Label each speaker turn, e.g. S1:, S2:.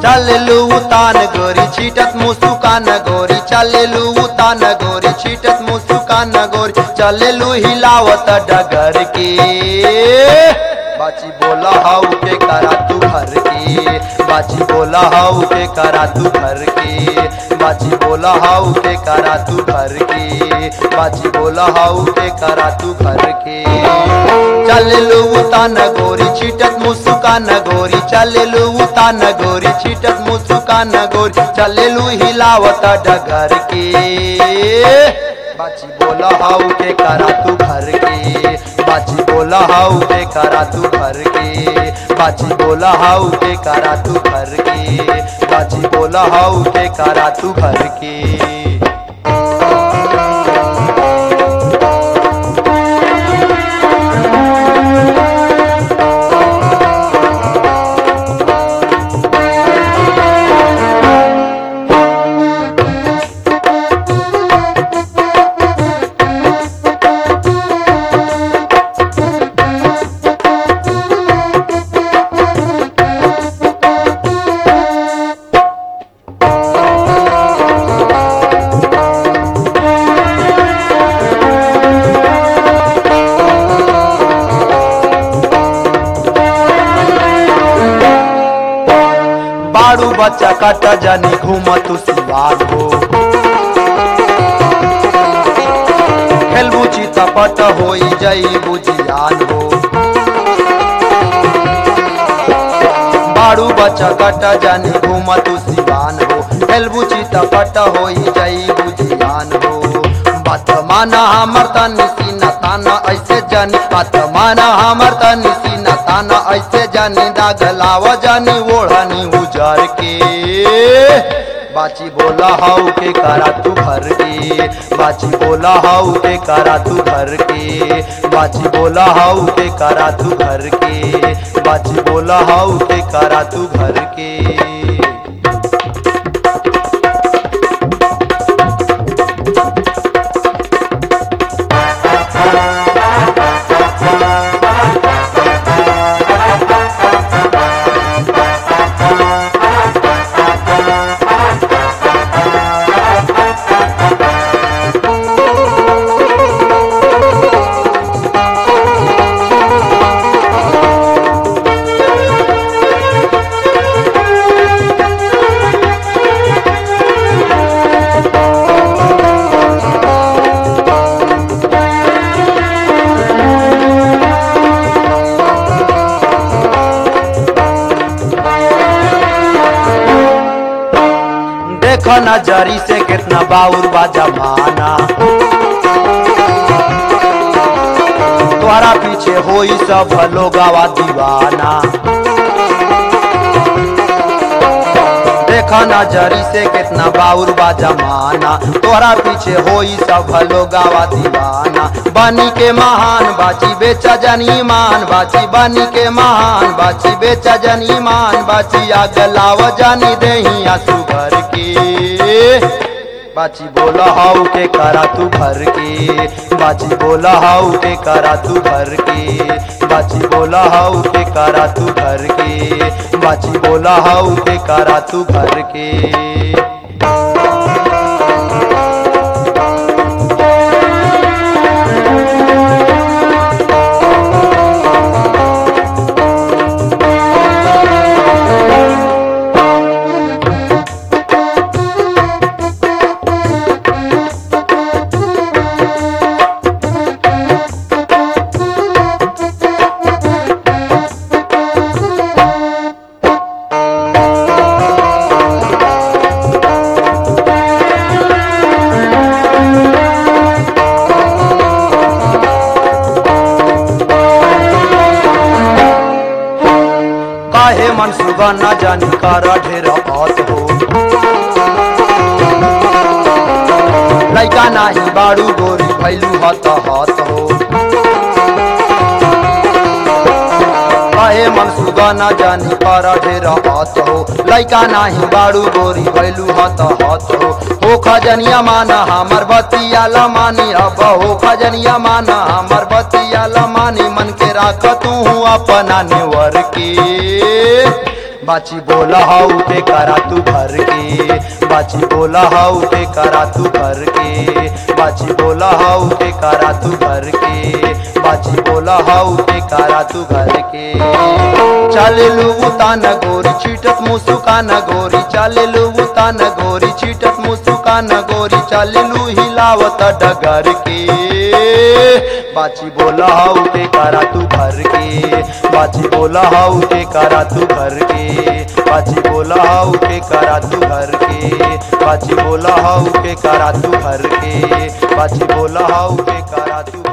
S1: चललू उतान गोरी छीटत मुसुकान गोरी चललू उतान गोरी छीटत मुसुकान गोरी चललू हिलावत डगर के बाची बोला हाउ के करा तू घर के बाची बोला हाउ के करा तू घर के बाची बोला हाउ के करा तू घर के बाची बोला हाउ के करा तू घर के चललू उतान गोरी छीटत मुसुकान गोरी चललू उतान गोरी छीटत मुसुकान गोरी चललू हिलावत डगर के बाची बोला हाउ के करा तू घर के बाची बोला हाउ के करा तू घर के बाची बोला हाउ के करा तू घर के बाची बोला हाउ के करा तू घर के बारू बच्चा कट जानी घूम तू सिवान हो खेलबू चितपट होई जई बुझियान हो बारू बच्चा कट जानी घूम तू सिवान हो खेलबू चितपट होई जई बुझियान हो बात माना हमर तनी सीना ताना ऐसे जानी बात माना हमर तनी सीना ताना ऐसे जानी दाग लाव जानी ओढ़नी उजर के बाची बोला हाउ के करा तू घर के बाची बोला हाउ के करा तू घर के बाची बोला हाउ के करा तू घर के बाची बोला हाउ के करा तू घर के देख नजरी से कितना बाउर बा जमाना तोहरा पीछे होई सब लोगावा दीवाना देख नजरी से कितना बाउर बा जमाना तोहरा पीछे होई सब लोगावा दीवाना बनी के महान बाची बेचा जनी मान बाची बनी के महान बाची बेचा जनी मान बाची आग लाव जानी देही आंसू भर के बाची बोला हाउ के करा तू भर के बाची बोला हाउ के करा तू भर के बाची बोला हाउ के करा तू भर के बाची बोला हाउ के करा तू भर के काहे मन सुगा न जानी कारा ढेर बात हो लैका नाही बाड़ू गोरी भैलू हत हाथ हो काहे मन सुगा न जानी कारा ढेर बात हो लैका नाही बाड़ू गोरी भैलू हत हाथ हो हो खजनिया माना हमर बतिया लमानी अब हो खजनिया माना हमर बतिया लमानी मन के राख तू अपना नेवर के बाची बोला हाउ के करा तू भर के बाची बोला हाउ के करा तू भर के बाची बोला हाउ के करा तू भर के बाची बोला हाउ के करा तू भर के चालेलू उतान गोरी चीटत मुसुकान गोरी चालेलू उतान गोरी चीटत मुसुकान गोरी चालेलू हिलावत डगर के बाची बोला हाउ के करा तू भर के बाची बोला हाउ के करा तू भर के बाची बोला हाउ के करा तू भर के बाची बोला हाउ के करा तू भर के बाची बोला हाउ के करा तू